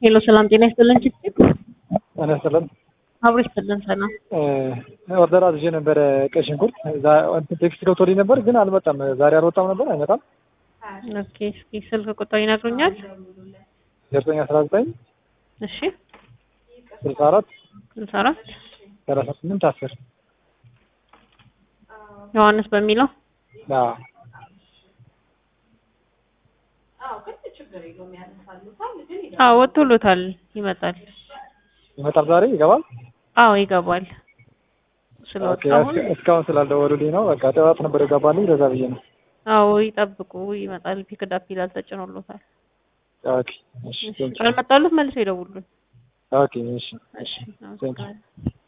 ሄሎ ሰላም ጤና ይስጥልን። ችግር ጤና ይስጥልን። አብሮ ይስጥልን። ሰላም ኦርደር አድርጌ ነበረ ቀይ ሽንኩርት ቴክስት ገብቶልኝ ነበር ግን አልመጣም። ዛሬ አልወጣም ነበር አይመጣም። ኦኬ እስኪ ስልክ ቁጥር ይነግሩኛል? ዘጠኝ አስራ ዘጠኝ እሺ ስልሳ አራት ስልሳ አራት ሰላሳ ስምንት አስር ዮሐንስ በሚለው አዎ ወጥቶሎታል። ይመጣል። ይመጣል ዛሬ ይገባል። አዎ ይገባል። ኦኬ፣ ስለወጣሁን እስካሁን ስላልደወሉልኝ ነው። በቃ ጠዋት ነበር የገባልኝ ለዛ ብዬ ነው። አዎ ይጠብቁ፣ ይመጣል። ፒክዳፕ ይላል ተጭኖሎታል። ኦኬ፣ እሺ፣ ቴንክ ዩ። ካልመጣሉት መልሶ ይደውሉን። ኦኬ፣ እሺ፣ እሺ፣ ቴንክ ዩ። አመሰግናለሁ።